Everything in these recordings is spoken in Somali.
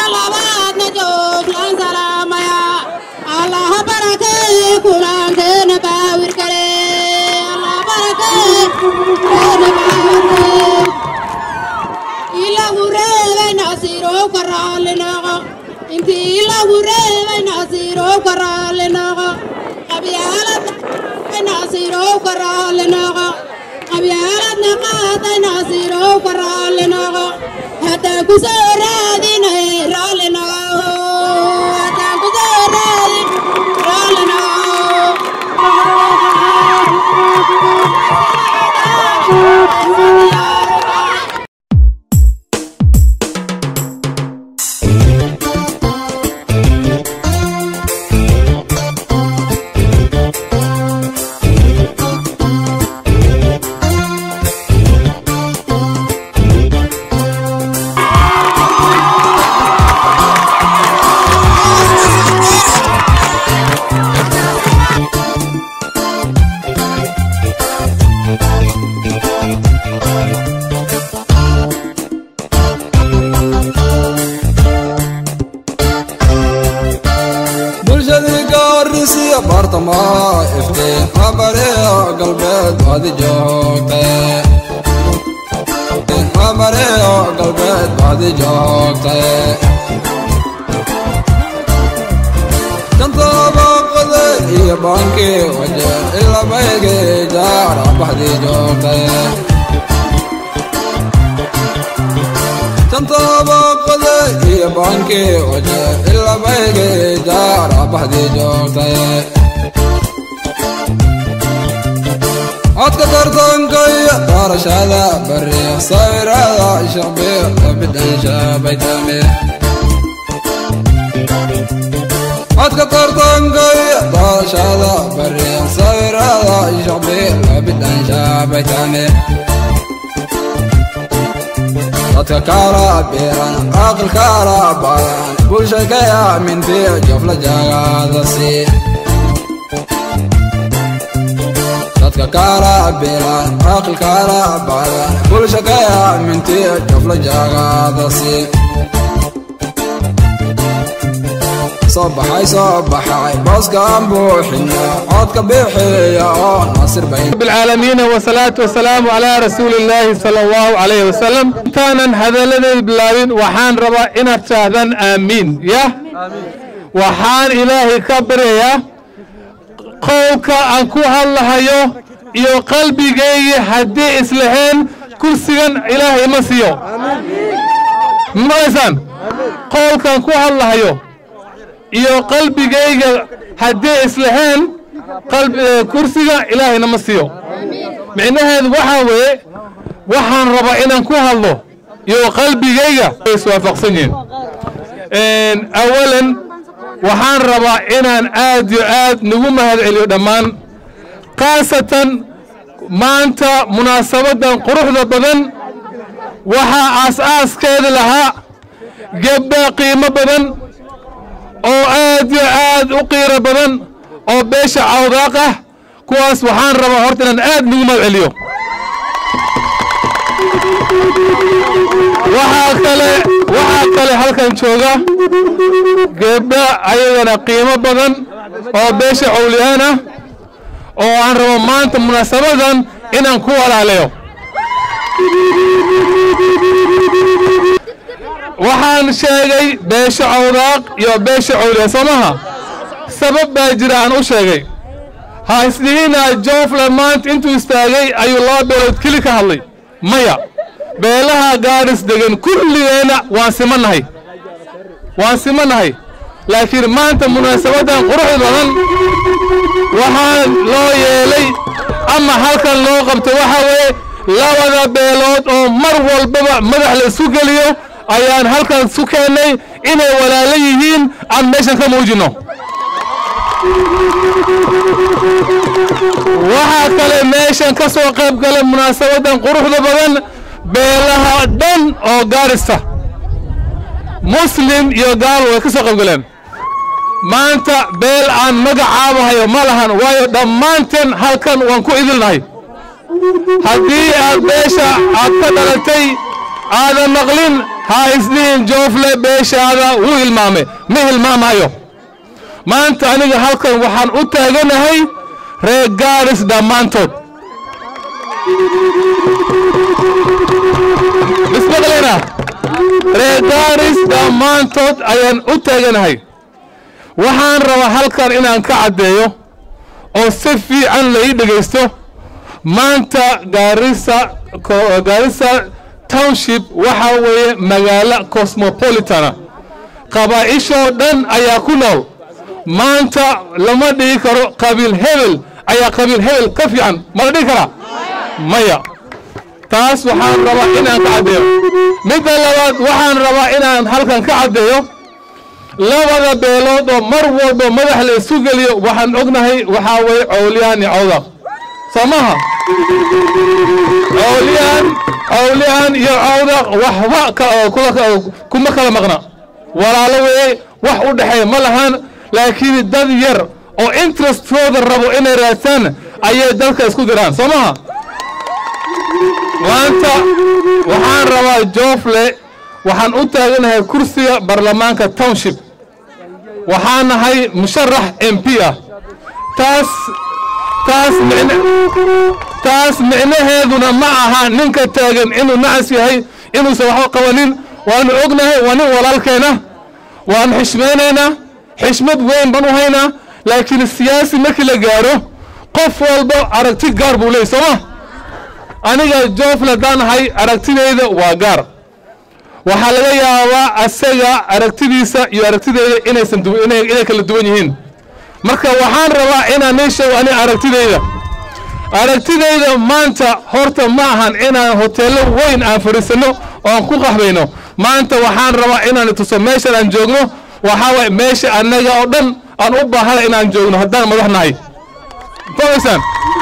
labaadna jooglaan salaamaya allaha barakee kulankeena baawir kale allah barakee keena baawir kale ilagu reebay nasiirow ka raalli noqo intii ilagu reebay nasiirow ka raalli noqo qabyaalad nasiirow ka raalli noqo qabyaaladna qaatay nasiirow ka raalli noqo haddaan ku soo raadinay raalli noqo haddaan ku soo raadin raalli noqo bulshadii gaarisiya baartamaa iftiin habareeya galbeed baadi joogte habareeya galbeed baadi joogte kantaabaqade iyo baankii waje ilabayge jaara baxdii joogte tantaabaqade iyo baankii waje ilabayge jaara baxdii joogtay codka tartanka iyo doorashada bari sawirada shaqbiga bidhansha baytame codka tartanka iyo doorashada bari sawirada shaqbiga bidhansha baytame dadka kala beeran aqal kala badan bulsha ka aamintiyo jofla jagaadasi dadka kala beeran aqal kala badan bulsha ka aamintiyo jofla jagaadasi soo baxay soo baxay booskaan buuxina codka bixiya oo nasir bayn رب العالمين والصلاة والسلام على رسول الله صلى الله عليه وسلم تانا هذا الذي بلاوين وحان ربا إن تشاهدان آمين يا وحان إلهي كبر يا قولك أنكو الله يو يو قلبي جاي هدي إسلحين كرسيان إلهي مسيو ما يسان قولك أنكو الله يو iyo qalbigayga haddii islahayn qalbi kursiga ilaahayna ma siiyo micnaheedu waxaa weeye waxaan rabaa inaan ku hadlo iyo qalbigayga way iswaafaqsan yihiin awalan waxaan rabaa inaan aad iyo aad nagu mahad celiyo dhammaan khaasatan maanta munaasabadan quruxda badan waxaa aas-aaskeeda lahaa gebdha qiimo badan oo aad iyo aad u qiiro badan oo beesha cawdaaq ah kuwaas waxaan rabaa horta inaan aad nagu mahad celiyo waxaa kale waxaa kale halkan jooga gebdha ayagana qiimo badan oo beesha cawliyaan ah oo aan rabo maanta munaasabadan inaan ku walaaleeyo waxaan sheegay beesha cawdaaq iyo beesha cawliya soo maha sabab baa jira aan u sheegay ha isdhihina joofle maanta intuu istaagay ayuu laba beelood keli ka hadlay maya beelaha gaadhis degan kulligeenna waan simannahay waan simannahay laakiin maanta munaasabadan quruxda badan waxaa loo yeelay ama halkan loo qabto waxa weeye labada beelood oo mar walbaba madax la isu geliyo ayaan halkan su keennay inay walaalo yihiin aan meeshan ka muujinno waxaa kale meeshan ka soo qayb gala munaasabadan quruxda badan beelaha dhan oo gaarista muslim iyo gaal way ka soo qayb galeen maanta beel aan magacaabahayo ma lahan waayo dhammaanteen halkan waan ku idilnahay haddii aad beesha aad ka dhalatay aadan maqlin ha isdhihin joofle beeshaada wuu hilmaamay ma hilmaamayo maanta aniga halkan waxaan u taaganahay reer gaaris dhammaantood ismaqlena reer gaaris dhammaantood ayaan u taaganahay waxaan rabaa halkan inaan ka caddeeyo oo si fiican la ii dhegaysto maanta gaarisa gaarisa township waxaa weeye magaalo cosmopolitana qabaa'ishoo dhan ayaa ku nool maanta lama dhigi karo qabiil hebel ayaa qabiil hebel ka fiican ma la dhigi karaa maya taas waxaan rabaa inaan ka caddeeyo midda labaad waxaan rabaa inaan halkan ka caddeeyo labada beelood oo mar walba madax la isu geliyo waxaan ognahay waxaa weeye cowliyaan iyo cawdaq soo maha cowliyaan cowliyaan iyo cawdaq waxba kuma kala maqna walaalo weeye wax u dhexeeya ma lahaan laakiin dad yar oo interestkooda rabo inay raadtaan ayay dalka isku diraan soo maha maanta waxaan rabaa joofle waxaan u taaganahay kursiga baarlamaanka township waxaan nahay musharax m p ah taas taas micn taas micnaheeduna ma aha ninka taagan inuu nacas yahay inuusan waxba qabanin waanu ognahay waa nin walaalkeena waanu xishmaynaynaa xishmad weyn baan u haynaa laakiin siyaasi markii la gaaro qof walba aragti gaar buu leeyay sooma aniga joofle haddaan ahay aragtidayda waa gaar waxaa laga yaabaa asaga aragtidiisa iyo aragtidayda inaysan inay kala duwan yihiin marka waxaan rabaa inaan ii sheego ani aragtidayda aragtidayda maanta horta ma ahan inaan hoteello weyn aan fadhiisanno oo aan ku qaxbayno maanta waxaan rabaa inaan tuso meeshan aan joogno waxaa waay meesha annaga oo dhan aan u baahana inaan joogno haddaan madax nahay fahmaysaan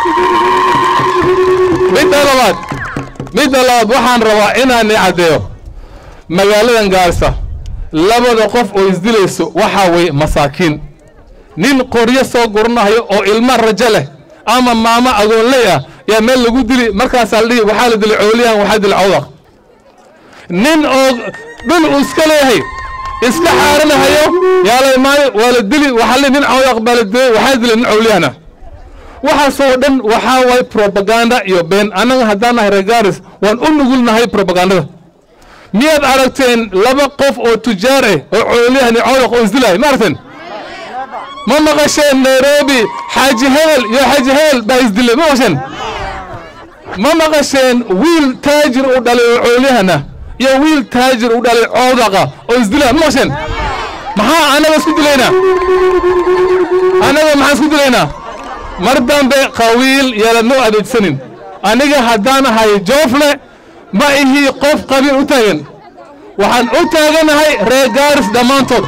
midda labaad midda labaad waxaan rabaa inaan i caddeeyo magaaladan gaarisa labada qof oo isdilayso waxaa weeye masaakiin nin qoryo soo guranayo oo ilma rajo leh ama maamo agoonley ah yaa meel lagu dili markaasaa la dhihi waxaa la dilay cooliyahan waxaa dilay cawdaq nin oo dhul uu iska leeyahay iska xaaranahayo yaa la imaanay waa la dili waxaa la nin cawdaq baa la dilay waxaa dilay nin cowliyahana waxaasoo dhan waxaa waay probaganda iyo been annaga haddaan nahay regaris waan u nugulnahay probagandada miyaad aragteen laba qof oo tujaar ah oo cooliyahani cawdaq oo isdilahay ma aragteen ma maqasheen nairobi xaaji hebel iyo xaaji hebel baa isdilay ma maqasheen ma maqasheen wiil taajir u dhalay oo coolyahana iyo wiil taajir u dhalay cawdaqa oo isdilaa ma maqasheen maxaa annaga isku dilaynaa annaga maxaan isku dilaynaa mar dambe qawiil yeelanoo adeegsanin aniga haddaan ahay joofle ma ihii qof qabiil u taagan waxaan u taaganahay reer gaaris dhammaantood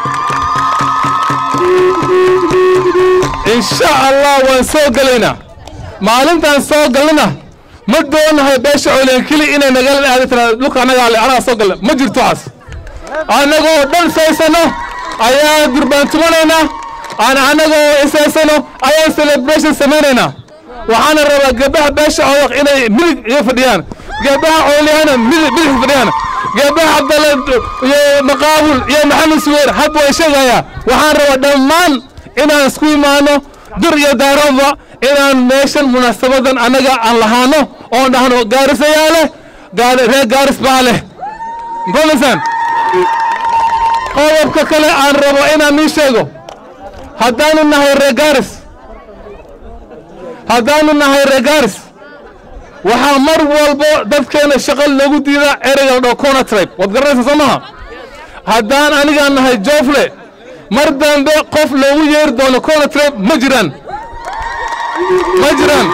insha allah waan soo gelaynaa maalintaan soo galnana ma doonahay beesha cooleen keli inay nagala aadi tiraa dhulka annagaa le anagaa soo galna ma jirto waxaas annagoo dhan saysano ayaa durbaantumanaynaa aan annagoo isaysano ayaan celebration samaynaynaa waxaana rabaa gabdhaha beesha codaq inay midig iga fadhiyaan gabdhaha coolyahana midig bidix fadhiyaan gabdhaha cabdalle iyo maqaabul iyo maxamed suweer hadba way sheegayaa waxaan rabaa dhammaan inaan isku imaano dur iyo daaroodba inaan meeshan munaasabadan annaga aan lahaano oon dhahno gaarisayaa leh reer gaaris baa leh mafahmaysaan qodobka kale aan rabo inaan ii sheego haddaanu nahay reer gaaris haddaanu nahay reer gaaris waxaa mar walbo dadkeena shaqo loogu diidaa ereyga la dhaho cona tribe waad garanaysaa soo maha haddaan anigaan nahay joofle mar dambe qof loogu yeeri doono cona tribe ma jiraan ma jiraan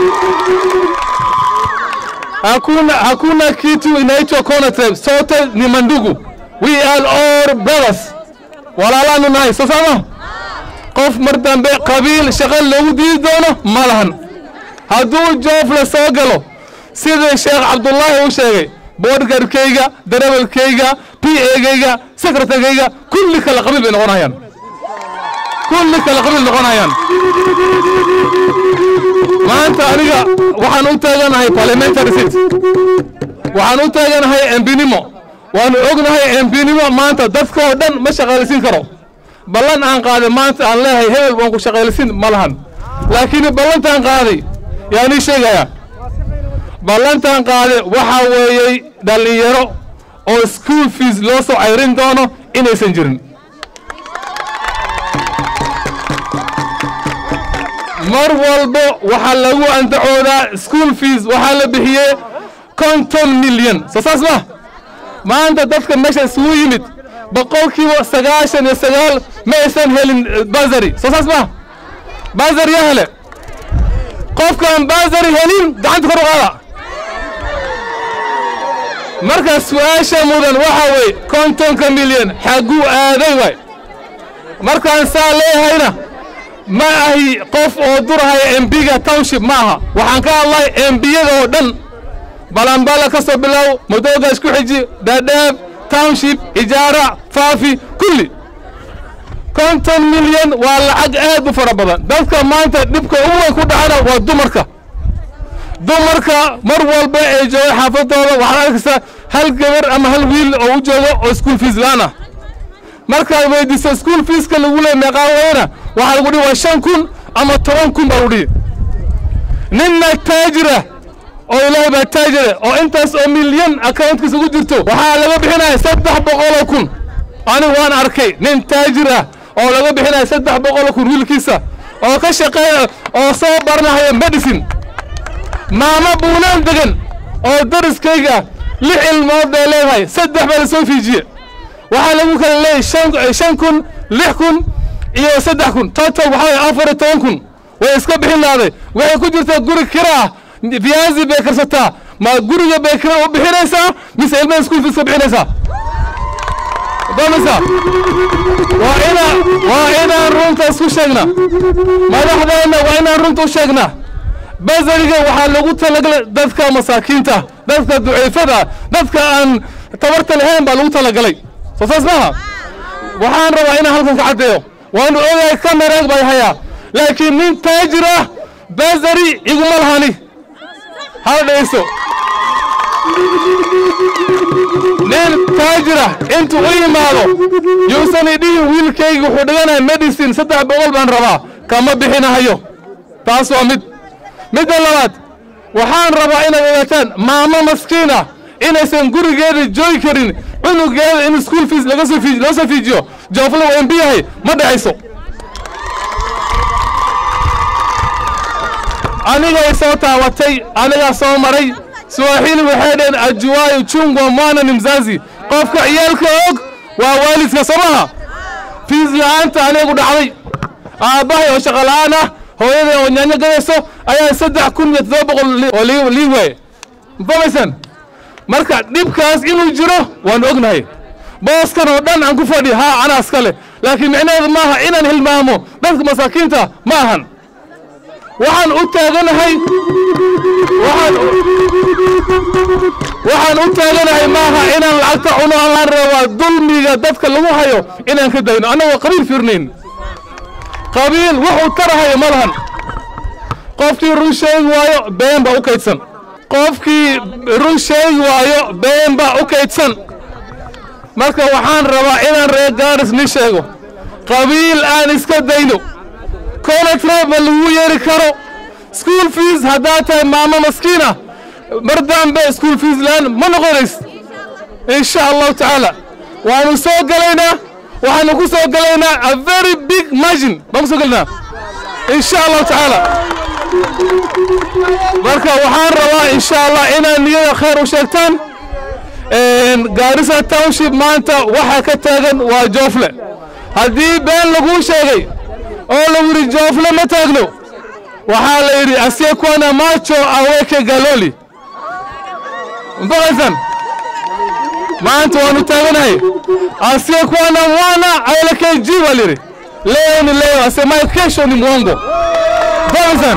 hakuna hakuna kitu inaitwa cona tribe sote ni mandugu we are all brothers walaalaanu nahay soo saama qof mar dambe qabiil shaqo loogu diidi doono ma lahan hadduu joofle soo galo sidii sheekh cabdullaahi uu sheegay boodhgarkayga darawalkayga p egayga sekretarkayga kulli kale qabiil bay noqonayaan kulli kale qabiil noqonayaan maanta aniga waxaan u taaganahay parliamentary seat waxaan u taaganahay embinimo waanu ognahay mbinimo maanta dadka oo dhan ma shaqaalaysiin karo ballan aan qaaday maanta aan leeyahay hebel waan ku shaqaalaysiin ma lahan laakiin ballantaan qaaday yaanii sheegayaa ballantaan qaaday waxaa weeyey dhallinyaro oo school fees loo soo cayrin doono inaysan jirin mar walbo waxaa lagu andacoodaa school fees waxaa la bixiyey konton milyan soo saas ma maanta dadka meesha isugu yimid boqolkiiba sagaashan iyo sagaal ma aysan helin basari soo saas ma basari yaa hele qofkaan basari helin gacanta kor u qaada marka su-aasha mudan waxaa weeye kontonka milyan xagguu aaday waay markaan saa leeyahayna ma ahi qof oo durahaya embiga township ma aha waxaan ka hadlay embiyada oo dhan balanbala ka soo bilow madooga isku xiji dhaadhaab township ijaara faafi kulli konton milyan waa lacag aad u fara badan dadka maanta dhibka ugu weyn ku dhacana waa dumarka dumarka mar walba ay jooga xaafadooda waxaad arkaysaa hal gabar ama hal wiil oo u joogo oo school fees la-aan ah markaad weydiiso school feeska lagu leey meeqaa weyna waxaa lagu dhihi waa shan kun ama toban kun baa lagu dhihi ninna taajira oo ilaahay baa taajire oo intaas oo milyan accountkiisa ugu jirto waxaa laga bixinaya saddex boqoloo kun anigu waan arkay nin taajir ah oo laga bixinaya saddex boqoloo kun wiilkiisa oo ka shaqeeya oo soo baranahaya medicine maamo buunaan degan oo dariskayga lix ilmood bay leedahay saddex baa lasoo fiijiye waxaa lagu kala leeyahy shan shan kun lix kun iyo saddex kun total waxaa waye afar iyo toban kun way iska bixin lahaaday waxay ku jirtaa guri kira ah viyazi bay karsataa ma guriga bay kira u bixinaysaa mise ilmaha school fees ka bixinaysaa damisa waa inaa waa inaan runta isku sheegna madaxdeenna waa inaan runta u sheegnaa basariga waxaa lagu talagalay dadka masaakiinta dadka duceefada dadka aan tabarta lahayn baa lagu talagalay soo saas maaha waxaan rabaa inaan halkan ka caddeeyo waanu ogahay kameraag bay hayaa laakiin nin taajir ah basari iguma lahani hala dhegeyso nin taajir ah intuu u yimaado yuusan idhihin wiilkayga wuxuu dhiganaya medicine saddex boqol baan rabaa kama bixinahayo taas waa mid midda labaad waxaan rabaa inaad ogaataan maamo maskiina inaysan gurigeeda joogi karin cunugeeda in school fees laga soo fii loo soo fiijiyo joofla waa embi yahay ma dhexayso anigay soo taabatay anigaa soo maray swaaxili waxay dhaheen ajuwaayo chungwa mwana ni mzazi qofka ciyaalka og waa waalidka soo maha fiis la-aanta anigu dhacday aabbahay oo shaqo la-aan ah hooyaday oo nyaanyo gadayso ayaa saddex kun iyo toddoba boqol oo lii waaye mafahmaysan marka dhibkaas inuu jiro waanu ognahay booskan oo dhan aan ku fadhi haa anaa iskale laakiin micnaheedu maaha inaan hilmaamo dadka masaakiinta ma ahan waxaan u taaganahay waxaan waxaan u taaganahay maaha inaan lacagta cuno aan rabaa dulmiga dadka lagu hayo inaan ka dayno annagoo qabiil fiirnayn qabiil wuxuu tarahayo ma lahan qofkii run sheegi waayo been baa u kaydsan qofkii run sheegi waayo been baa u kaydsan marka waxaan rabaa inaan reer gaaris ni sheego qabiil aan iska dayno koletre ma lagu yeeri karo school fees haddaad tahay maamo maskiina mar dambe school fees laan ma noqonays insha allahu tacaala waanu soo gelaynaa waxaanu ku soo gelaynaa a very big margin baan ku soo gelaynaa insha allahu tacaala marka waxaan rabaa insha allah inaad niyada khayr u sheegtaan gaarisa township maanta waxa ka taagan waa joofle haddii been laguu sheegay oo lagu yidhi joofle ma taagno waxaa la yidhi asiekwana macho aweke galoli mafaqaysan maanta waanu taaganahay asiekwana mwana aweleke ji baa la yidhi leo ni leo asemaye kesho ni mwongo mafaqaysan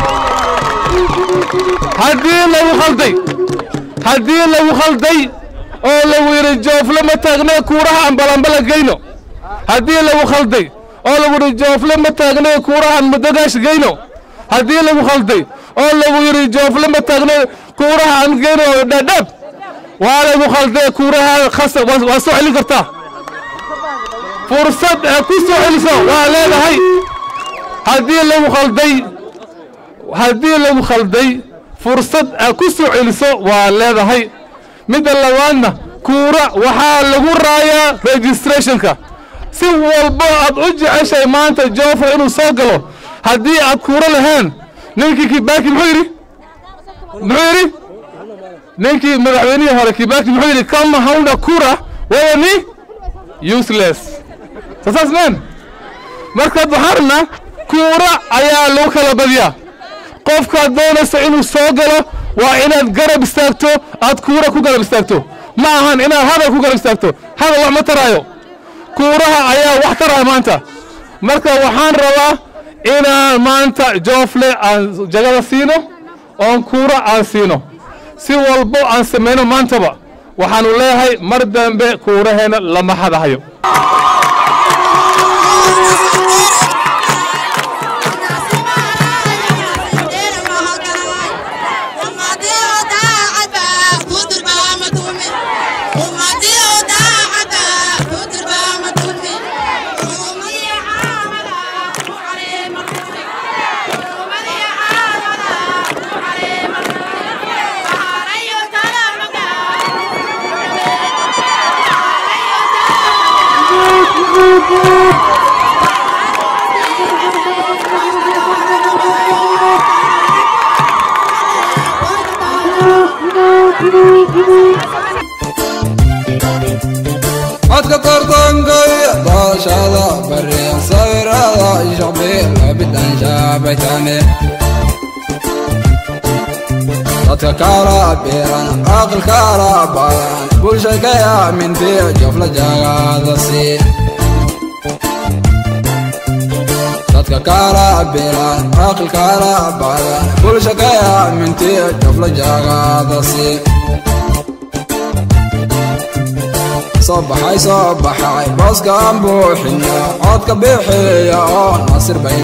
haddii lagu khalday haddii lagu khalday oo lagu yidhi joofle ma taagne kuuraha aan balambala geyno haddii lagu khalday oo lagu yidhi joofle ma taagne kuuraha aan madogaash geyno haddii lagu khalday oo lagu yidhi joofle ma taagne kuuraha aan geyno dhadhab waa lagu khalday kuurahaada khasab waa waa soo celin kartaa fursad ee ku soo celiso waa leedahay haddii lagu khalday haddii lagu khalday fursad aad ku soo celiso waa leedahay midda labaadna kuura waxaa lagu raayaa registrationka si walbo aad u jeceshahay maanta joofra inuu soo galo haddii aad kuura lahayn ninkii kibaki muxuu yidhi muxuu yidhi ninkii madaxweynihii hore kibaki muxuu yidhi kama hauna kura wewe ni useless sasaas meen markaad waxaan rabnaa kuura ayaa lagu kala badiyaa qofkaad doonaysa inuu soo galo waa inaad garab istaagto aad kuura ku garab istaagto ma ahan inaad hadal ku garab istaagto hadal wax ma taraayo kuuraha ayaa wax taraya maanta marka waxaan rabaa inaan maanta joofle aan jagada siino oon kuura aan siino si walbo aan samayno maantaba waxaanu leeyahay mar dambe kuuraheena lama hadahayo codka tartankay doorashada bari sawirada shacbi labidan shaabaytane dadka kala biran aqal kala badan bulsha ka aaminti jofla jagada si dadka kala biran aqal kala badan bulsha ka aaminti jofla jagada si soo baxay soo baxay booskaan buuxina codka bixiya oo nasir bay